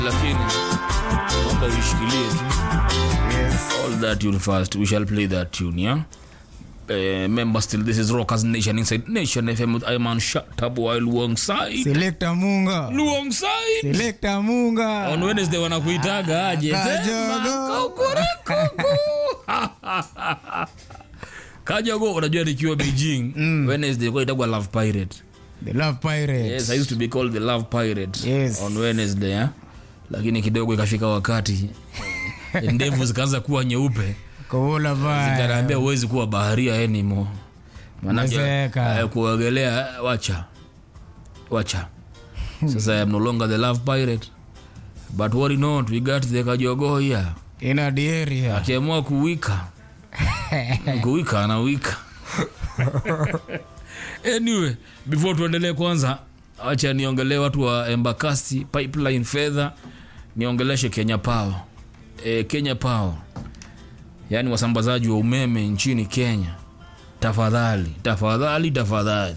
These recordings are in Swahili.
lakini naomba uishikilie tu Yes. all that tune first we shall play that tune yeah Uh, remember still this is rockers nation inside nation fm with iman shatab while luongside Selector Munga. luongside Selector Munga. on wednesday wanakuitaga aje Kajogo. Sema, kukurukuku. kajogo unajua nikiwa beijing wednesday kwa itagwa love pirate The Love Pirates. yes i used to be called the love pirate Yes. on wednesday eh? lakini kidogo ikafika wakati ndevu zikaanza kuwa nyeupe Kovola Vai. kanaambia huwezi kuwa baharia anymore manake Umezeeka. eh, kuogelea wacha wacha sasa I am no longer the love pirate but worry not we got the kajogo here Ina the area. akiamua kuwika kuwika anawika anyway before tuendelee kwanza acha niongelee watu wa embakasi pipeline fedha niongeleshe kenya power e, kenya power yaani wasambazaji wa umeme nchini kenya tafadhali tafadhali tafadhali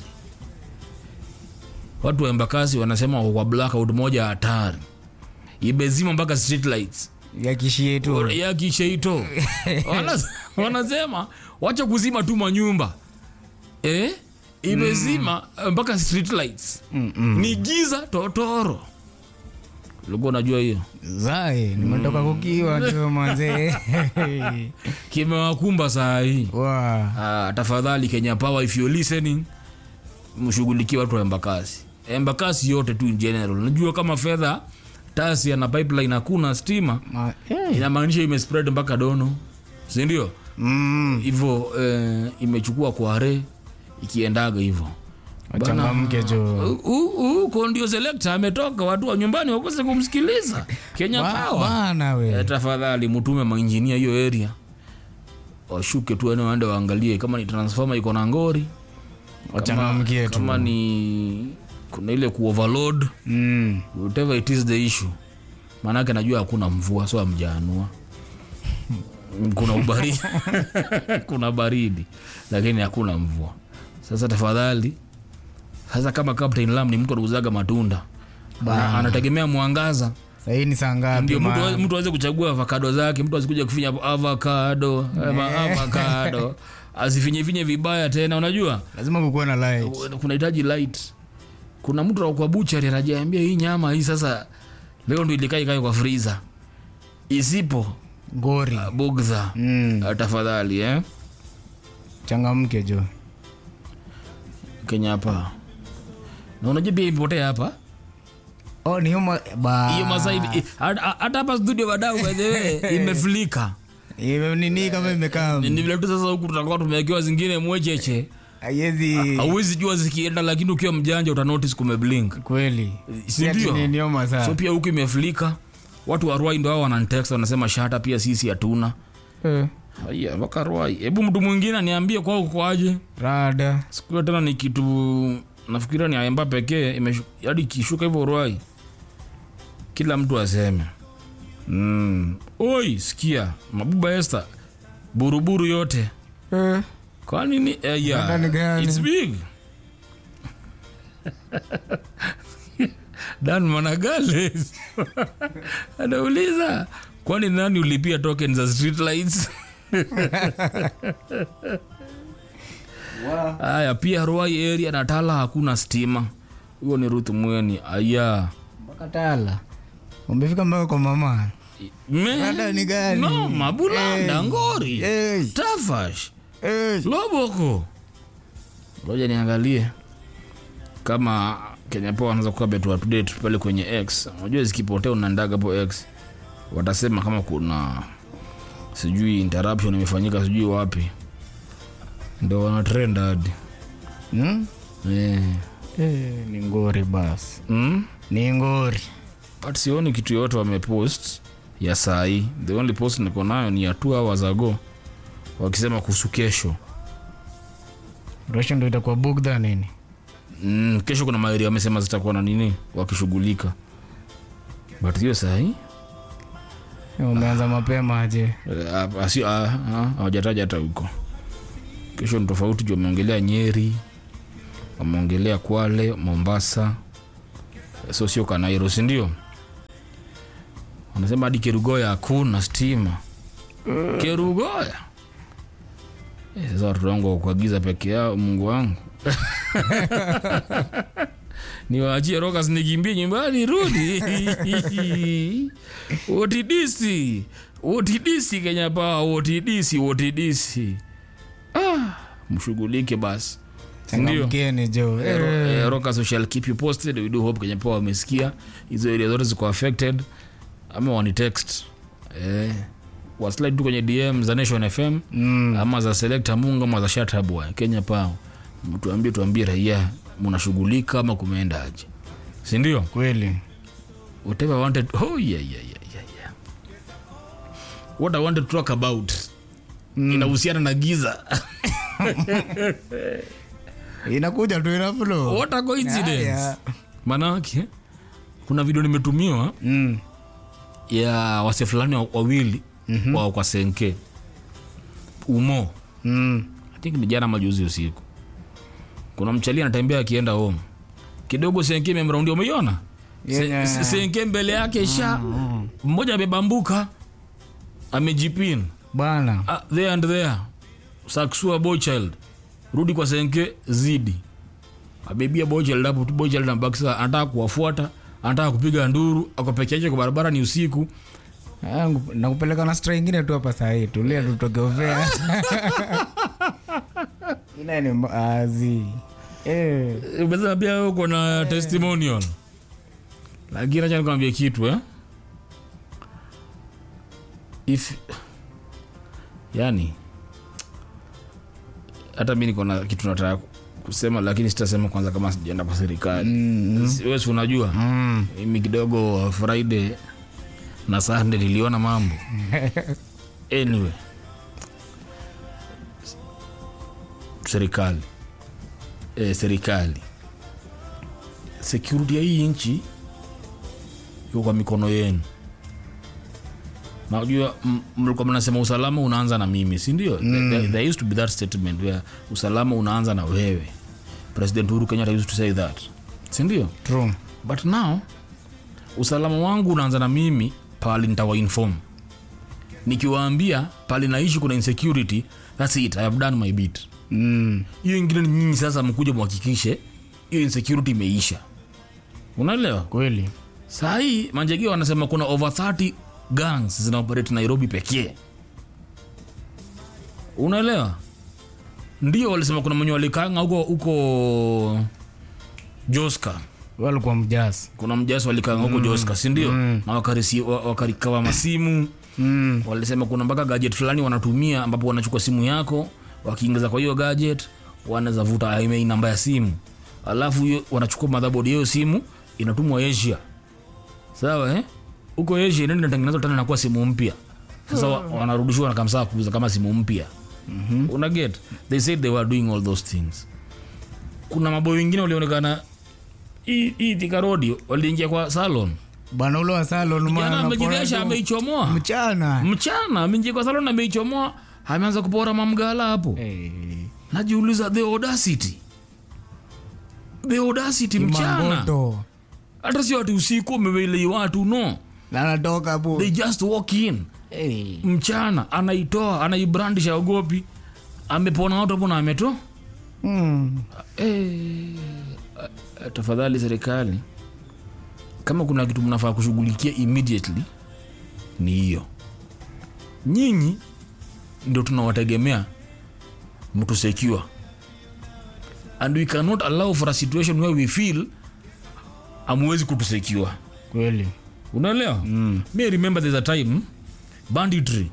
watu wa embakasi wanasema wako kwa blackout moja hatari imezima mpaka street lights Ya kishie tu. ya kisheito Wana- wanasema wacha kuzima tu manyumba eh? imezima mpaka street lights Mm-mm. ni giza totoro ulikuwa unajua hiyo Zai, nimetoka kukiwa tu manze. kimewakumba saa hii Wa. ah, tafadhali kenya power if you're listening mshughulikie watu wa embakasi embakasi yote tu in general najua kama fedha tasia na pipeline hakuna stima Ma- eh. inamaanisha imespread mpaka dono sindio Mm. hivyo eh, imechukua kware ikiendaga hivyo Wachangamke jo. huko ndio selekta ametoka watu wa nyumbani wakose kumsikiliza kenya Ba- power Bana eh, we. tafadhali mtume mainjinia hiyo area washuke tu eneo waende waangalie kama ni transformer iko na ngori Wachangamke tu. kama ni kuna ile kuoverload Mm. whatever it is the issue maanake najua hakuna mvua so amjaanua kuna ubaridi kuna baridi lakini hakuna mvua sasa tafadhali sasa kama captain lam ni mtu anauzaga matunda Ana- anategemea mwangaza Sahii ni saa ngapi? ndio mtu ma- awe- mtu aweze kuchagua avocado zake mtu asikuja kufinya avocado ama avocado asifinyefinye vibaya tena unajua Lazima kukuwe na light. kunahitaji light kuna mtu kwa buchari anajiambia hii nyama hii sasa leo ndo ilikaa ikae kwa friza isipo Ngori. uh, bugdha Mm. uh, tafadhali eh? Changamke jo. kenya hapa na unajua pia imepotea hapa Oh, ni huma ba. hiyo masaa hivi- i- hata hata hapa studio badau by the way imeflika Ime- nini kama imekaa ni vile tu sasa huku tutakuwa tumewekewa zingine mwecheche haiwezi hauwezi jua zikienda lakini ukiwa mjanja uta notice kumeblink kweli. Si ndio? ati ni- ni homa saa. so pia huku imeflika watu wa Ruai ndo hao wananitext wanasema shata pia sisi hatuna Eh, Haya, mpaka Ruai. Hebu mtu mwingine aniambie kwao kwaje. Rada. Siku hiyo tena ni kitu nafikiria ni Ayemba pekee imeshu- hadi ikishuka hivyo Ruai. Kila mtu aseme. Mm. Oi, sikia, Mabuba Esther. Buruburu yote. Eh, Kwa nini? Eh, yeah. Rada ni gani? It's big. Dan Managales anauliza kwani nani ulipia token za street lights? Haya, pia Ruai area na Tala hakuna stima. Huyo ni Ruth Mweni. Aya. mpaka Tala. Umefika mpaka kwa mama. Me- Rada ni gani? No, Mabulanda, Hey. Ngori, Hey. Tafash, Eh, Loboko. Ngoja niangalie kama Kenya Power wanaweza kuwa betu up to date pale kwenye X. Unajua zikipotea unaendaga hapo X. Watasema kama kuna sijui interruption imefanyika sijui wapi. Ndio wana trend hadi. hmm? Eh. Eh, ni ngori basi. Mm? Ni ngori. but sioni kitu yote wamepost ya saa hii the only post niko nayo ni ya two hours ago wakisema kuhusu kesho Resho ndo itakuwa bugdha nini? mm, kesho kuna maeri wamesema zitakuwa na nini wakishughulika but hiyo saa hii Umeanza mapema aje? eh, ah, asi- ah, ah, hawajataja hata huko kesho ni tofauti juu wameongelea nyeri wameongelea kwale mombasa so sio kanairo sindio wanasema hadi kerugoya hakuna stima kerugoya Eh, sasa watoto wangu wakuagiza peke yao mungu wangu niwaachie rokas nikimbie nyumbani rudi otidisi otidisi kenya paa otidisi otidisi ah, mshughulike basi ndio changamkeni jo Eh, ro- Eh, eh, Rockers shall keep you posted we do hope kenya paa wamesikia hizo area zote ziko affected ama wani text eh, waslide tu kwenye dm za nation fm mm, ama za selekta mungu ama za shatabwa kenya pao mtuambie tuambie raia mnashughulika ama kumeendaje sindio kweli whatever I wanted oh, yeah, yeah, yeah, yeah, yeah. what i wanted to talk about mm. inahusiana na giza inakuja tu ina flow what a coincidence Haya. manake kuna video nimetumiwa Mm, ya wase fulani wa- wawili mm-hmm. wao kwa senke umo mm, I think ni jana majuzi usiku kuna mchali anatembea akienda home kidogo senke imemraundi umeiona Se- Yeah. se- senke mbele yake sha mmoja amebambuka amejipin bana uh, there and there saksua boychild rudi kwa senke zidi abebia boychild hapo tu boychild ambakisa anataka kuwafuata anataka kupiga nduru ako peke yake kwa barabara ni usiku Ah, ngu- nakupeleka na stra ingine tu hapa sahii tulia tutokeofea ina ni mazi eh. umesema pia wewe uko na testimonial lakini acha nikwambie kitu eh? if yani hata mi niko na kitu nataka kusema lakini sitasema kwanza kama sijaenda kwa serikali mm. wesi unajua mm. mimi kidogo friday na sunday niliona mambo anyway serikali e, serikali security ya hii nchi iko kwa mikono yenu najua m- mlikuwa mnasema usalama unaanza na mimi sindio mm. there, there used to be that statement where usalama unaanza na wewe president uhuru kenyatta used to say that sindio true but now usalama wangu unaanza na mimi pali nitawainform nikiwaambia pali naishi kuna insecurity thats it i have done my bit mm. hiyo ingine ni nyinyi sasa mkuja muhakikishe hiyo insecurity imeisha unaelewa kweli saa hii manjegea wanasema kuna over 30 gangs zinaoperate nairobi pekee unaelewa ndio walisema kuna mwenye walikanga huko huko joska walikuwa mjasi kuna mjasi walikanga huko joska sindio mm. na wakarisi- wa- wakarikawa masimu mm. walisema kuna mpaka gadget fulani wanatumia ambapo wanachukua simu yako wakiingiza kwa hiyo gadget wanaweza vuta email namba ya simu alafu hiyo wanachukua madhabodi ya hiyo simu inatumwa asia sawa eh? huko asia ndio inatengenezwa tena inakuwa simu mpya sasa wa- wanarudishiwa na kamsaa kuuza kama simu mpya mm-hmm. una get they said they were doing all those things kuna maboy wengine walionekana hii hii Thika Road waliingia kwa salon bwana ule wa salon jana maana amejidesha anapora- ameichomoa mchana mchana ameingia kwa salon ameichomoa ameanza kupora mamgala hapo Eh, najiuliza the audacity the audacity mchana Kimangoto. hata sio ati usiku umewelei watu no na anatoka hapo they just walk in Eh, mchana anaitoa anaibrandisha ogopi amepona watu hapo na ameto mm. Eh, eh, tafadhali serikali kama kuna kitu mnafaa kushughulikia immediately ni hiyo nyinyi ndio tunawategemea mtu secure and we cannot allow for a situation where we feel amwezi kutusecure kweli unaelewa mm. mi remember there's a time banditry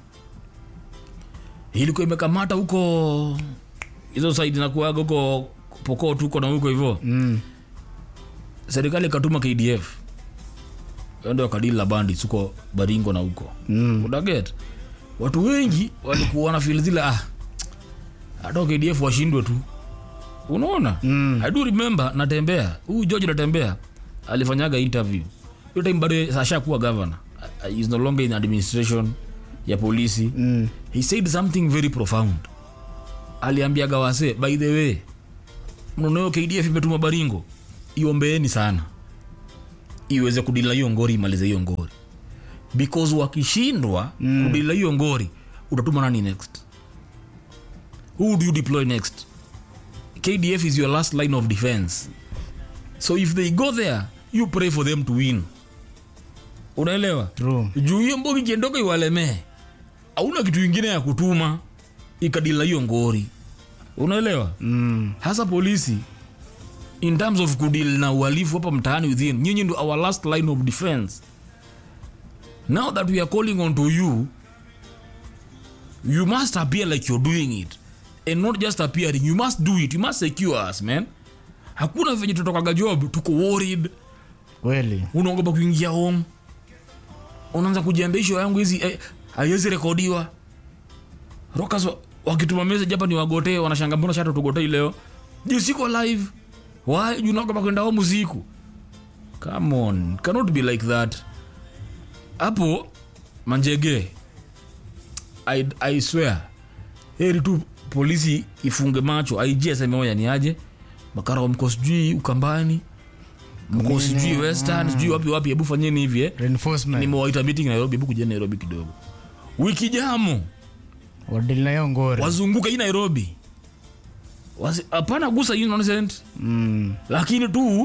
ilikuwa imekamata huko hizo saidi nakuaga huko pokot huko na huko hivyo mm. serikali ikatuma kdf ende wakadili la bandits huko baringo na huko Mm. unaget watu wengi walikuwa wanafil zile ah hata kdf washindwe tu unaona Mm. i do remember natembea huyu george natembea alifanyaga interview hiyo time bado ashakuwa governor Uh, is no longer in administration ya polisi Mm. he said something very profound aliambiaga wase by the way mnaonayo kdf imetuma baringo iombeeni sana iweze kudila hiyo ngori imalize hiyo ngori because wakishindwa mm. kudila hiyo ngori utatuma nani next who do you deploy next kdf is your last line of defense so if they go there you pray for them to win unaelewa True. juu hiyo mbogi ikiendoka iwalemee hauna kitu ingine ya kutuma ikadila hiyo ngori unaelewa Mm. hasa polisi in terms of kudil na uhalifu hapa mtaani within nyinyi ndo our last line of defense now that we are calling on to you you must appear like you're doing it and not just appearing you must do it you must secure us man hakuna venye tutokaga job tuko worried kweli unaogopa kuingia home unaanza kujiambia isho yangu hizi eh, haiwezi rekodiwa rokas wa- wakituma message hapa ni wagotee wanashanga mbona shata tugotei leo juu siko live why juu naogopa kwenda home usiku come on cannot be like that hapo manjege I, I swear heri tu polisi ifunge macho IG aseme oya ni aje makara mko sijui ukambani mko sijui western sijui wapi wapi hebu fanyeni hivi eh reinforcement nimewaita meeting nairobi hebu kujeni nairobi kidogo wiki jamo wadili na hiyo ngori wazunguka hii nairobi Wasi- hapana gusa hii nonsense mm. lakini tu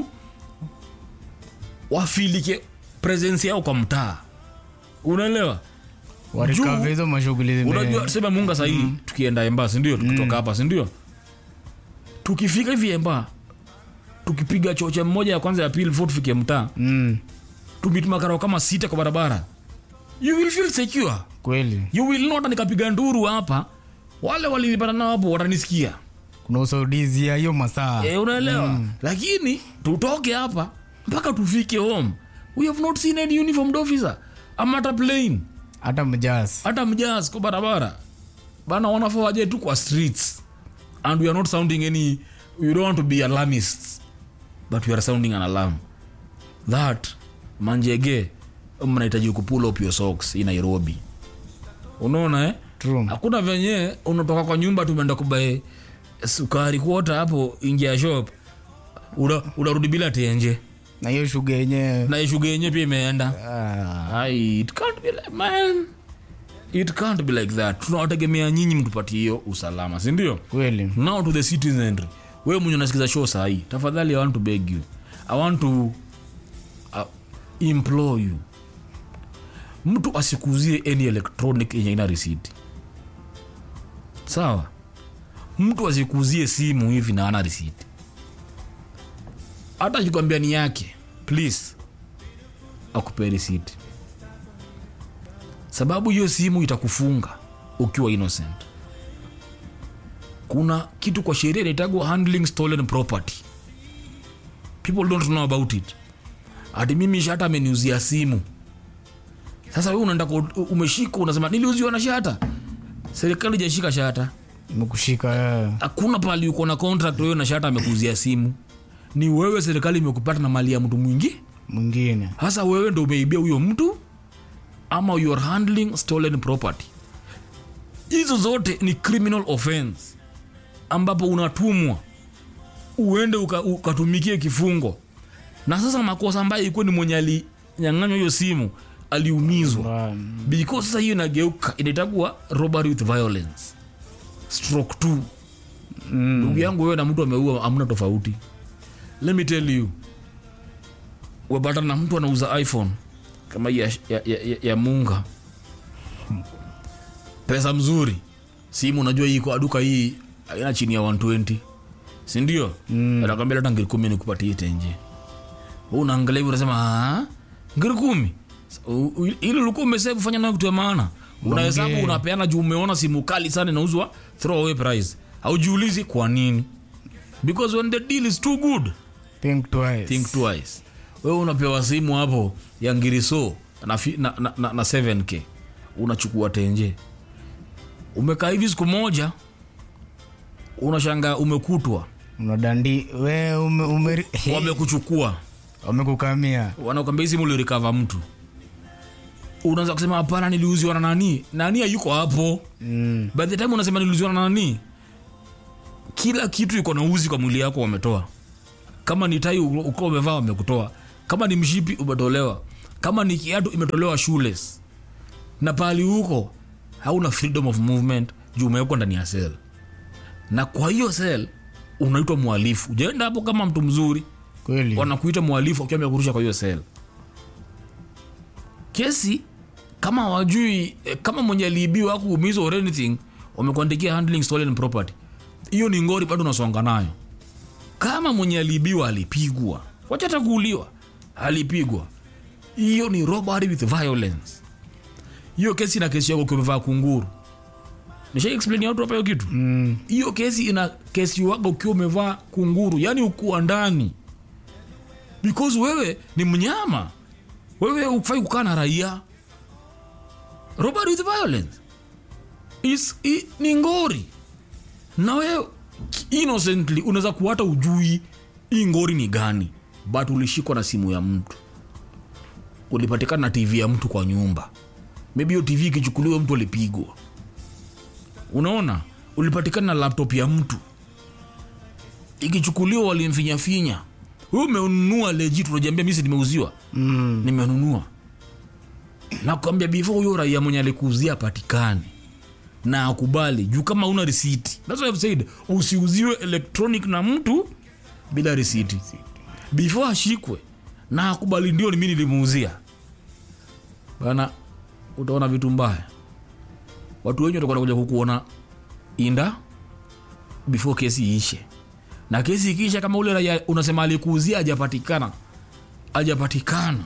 wafilike presence yao kwa mtaa unaelewa warikave hizo mashughuli zime- unajua tuseme munga sahii tukienda emba sindio tukitoka hapa sindio tukifika hivi emba tukipiga choche mmoja ya kwanza ya pili vo tufike mtaa mm. tumituma kama sita kwa barabara you will feel secure kweli you will not nikapiga nduru hapa wale walinipata nao hapo watanisikia kuna usaidizi ya hiyo masaa e, unaelewa mm. lakini tutoke hapa mpaka tufike home we have not seen any uniformed officer ama hata plane hata mjas hata mjas kwa barabara bana wanafaa waje tu kwa streets and we are not sounding any we don't want to be alarmists but we are sounding an alarm that manjege mnahitaji kupull up your socks in nairobi unaona eh? True. hakuna venye unatoka kwa nyumba tumeenda kubae sukari kuota hapo ingia shop Una- unarudi bila tenje na hiyo shuga yenyewe na ishuga yenyewe pia imeenda ah, Ai, it can't be like, man it can't be like that tunawategemea nyinyi mtupatie hiyo usalama sindio kweli now to the citizenry wewe mwenye unasikiza show sahii tafadhali i want to beg you i want to uh, implore you mtu asikuzie any electronic yenye ina receipt sawa mtu asikuzie simu hivi na ana receipt hata akikwambia ni yake please akupee receipt sababu hiyo simu itakufunga ukiwa innocent kuna kitu kwa sheria inaitagwa handling stolen property people don't know about it hati mimi shata ameniuzia simu sasa we unaenda kwa- umeshika unasema niliuziwa na shata serikali ijashika shata imekushika eh, hakuna pali uko na contract wewe na shata amekuuzia simu ni wewe serikali imekupata na mali ya mtu mwingi mwingine hasa wewe ndo umeibia huyo mtu ama you are handling stolen property hizo zote ni criminal offense ambapo unatumwa uende uka- ukatumikie kifungo na sasa makosa ambayo ilikuwa ni mwenye alinyang'anywa hiyo simu aliumizwa Ah, because sasa hiyo inageuka inaitakuwa robbery with violence stroke two mm, ndugu yangu wewe na mtu ameua amna tofauti let me tell you wapata na mtu anauza iphone kama hii ya, ya, ya, ya, ya munga pesa mzuri simu unajua hii kwa duka hii aina chini ya 120 sindio mm. anakwambia leta ngiri kumi nikupatie tenje Wewe unaangalia hivi unasema "Ah, ngiri kumi U- u- ili ulikuwa umesevu fanya nayo kitu ya maana unahesabu Ongea. unapeana juu umeona simu kali sana inauzwa throw away price haujiulizi kwa nini because when the deal is too good think twice think twice wewe unapewa simu hapo ya ngiriso na, fi- na, na, na, na 7k unachukua tenje umekaa hivi siku moja unashanga umekutwa unadandi we ume, ume, wamekuchukua wamekukamia wanakwambia hii simu ulirikava mtu unaanza kusema hapana niliuziwa na nani nani hayuko hapo mm, by the time unasema niliuziwa na nani kila kitu iko na uzi kwa mwili yako wametoa kama ni tai u- ukiwa umevaa wamekutoa kama ni mshipi umetolewa kama ni kiatu imetolewa shoeless na pahali huko hauna freedom of movement juu umewekwa ndani ya sel na kwa hiyo sel unaitwa mwalifu ujaenda hapo kama mtu mzuri kweli wanakuita mwalifu akiwa amekurusha kwa hiyo sel kesi kama wajui eh, kama mwenye aliibiwa au kuumizwa or anything wamekuandikia handling stolen property hiyo ni ngori bado unasonga nayo kama mwenye aliibiwa alipigwa wacha hata kuuliwa alipigwa hiyo ni robbery with violence hiyo kesi ina kesi yako ukiwa umevaa kunguru nisha explain watu hapa hiyo kitu mm. hiyo kesi ina kesi wako ukiwa umevaa kunguru yani ukuwa ndani because wewe ni mnyama wewe ufai kukaa na raia robbery with violence is, i, ni ngori na wewe innocently unaweza kuhata ujui hii ngori ni gani but ulishikwa na simu ya mtu ulipatikana na tv ya mtu kwa nyumba maybe hiyo tv ikichukuliwa mtu alipigwa unaona ulipatikana na laptop ya mtu ikichukuliwa walimfinyafinya we umenunua legit unajiambia misi nimeuziwa Mm. nimenunua nakwambia before huyo raia mwenye alikuuzia apatikane na akubali juu kama una risiti That's why I've said usiuziwe electronic na mtu bila risiti before ashikwe na akubali ndio ni mi nilimuuzia bana utaona vitu mbaya watu wengi watakuwa kuja kukuona inda before kesi iishe na kesi ikiisha kama ule raia unasema alikuuzia ajapatikana ajapatikana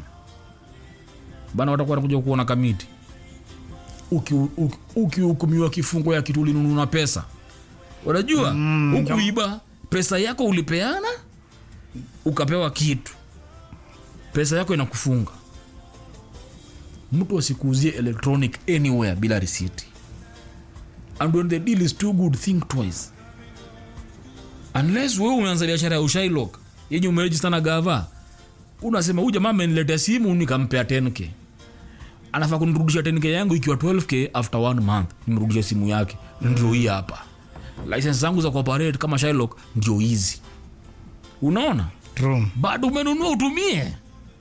bana watakuwa wanakuja kuona kamiti ukihukumiwa uki, ukihukumiwa kifungo ya kitu ulinununa pesa unajua Mm, ukuiba pesa yako ulipeana ukapewa kitu pesa yako inakufunga mtu asikuuzie electronic anywhere bila risiti and when the deal is too good think twice unless wewe umeanza biashara ya ushailok yenye umerejista na gava unasema huyu jamaa ameniletea simu nikampea 10k anafaa kunirudisha 10k yangu ikiwa 12k after one month nimrudishe simu yake ndio hii hapa license zangu za kuoperate kama Shylock ndio hizi unaona True. bado umenunua utumie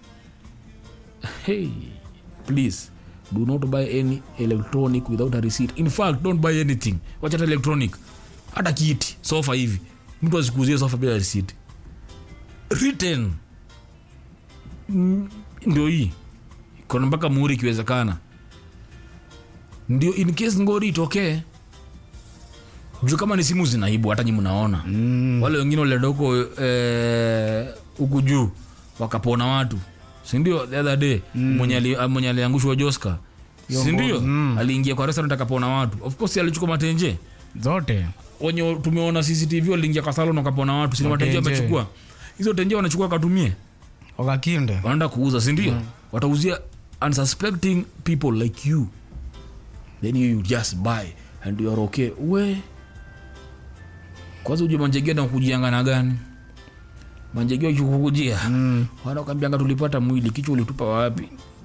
hey, please do not buy any electronic without a receipt in fact don't buy anything wachata electronic hata kiti sofa hivi mtu asikuzie sofa bila receipt written Mm, ndio hii kona mpaka muhuri ikiwezekana ndio in case ngori itokee juu kama ni simu zinaibu hata nyi mnaona Mm. wale wengine walienda huko eh, huku juu wakapona watu sindio the other day mwenye ali- ah, mwenye aliangushwa joska sindio Mm. aliingia kwa restaurant akapona watu of course alichukua matenje zote wenye tumeona cctv waliingia kwa salon wakapona watu sini matenje Matenje. wamechukua hizo tenje wanachukua wakatumie wakakinde wanaenda kuuza sindio mm. watauzia unsuspecting people like you then you, you just buy and you are okay we kwanza uje manjegea na kujianga na gani manjegea ukikukujia mm. wanakwambianga tulipata mwili kichwa ulitupa wapi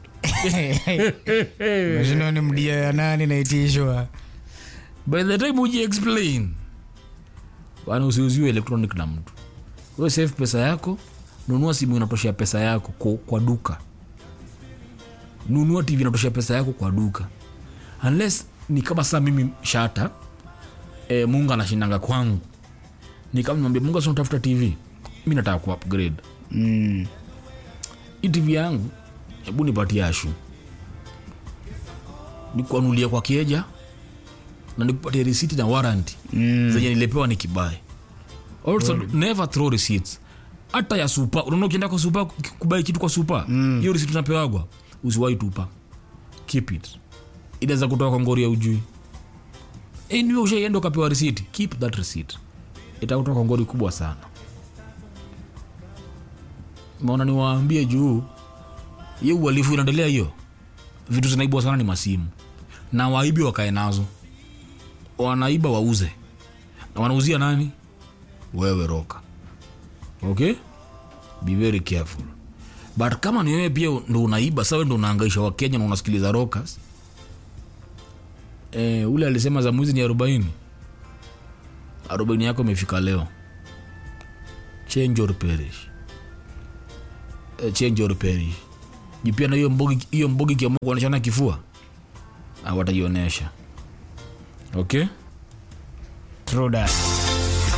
mashindano ni mdia ya nani naitishwa by the time uji explain bana usiuziwe electronic na mtu we save pesa yako nunua simu inatoshea pesa yako kwa, kwa duka nunua tv inatoshea pesa yako kwa duka unless ni kama saa mimi shata e, mungu anashindanga kwangu ni kama mwambia mungu asinatafuta tv mi nataka ku upgrade mm. hii tv yangu hebu nipatie ashu nikuanulia kwa kieja na nikupatie risiti na warranty Mm. zenye nilipewa ni kibae also never throw receipts hata ya supa unaona ukienda kwa supa kubai kitu kwa supa hiyo receipt unapewagwa usiwahi tupa keep it inaweza kutoka kwa ngori ya ujui anyway ushaienda ukapewa receipt keep that receipt itakutoka kwa ngori kubwa sana maona niwaambie juu hiyo uhalifu inaendelea hiyo vitu zinaibwa sana ni masimu na waibi wakae nazo wanaiba wauze na wanauzia nani wewe roka okay be very careful but kama ni wewe pia ndo unaiba sawe ndo unaangaisha wakenya na unasikiliza rokas e, ule alisema za mwizi ni arobaini arobaini yako imefika leo change or perish e, change or perish juu pia na hiyo mbogi hiyo mbogi ikiamua kuonyeshana kifua ah, wataionyesha okay True that.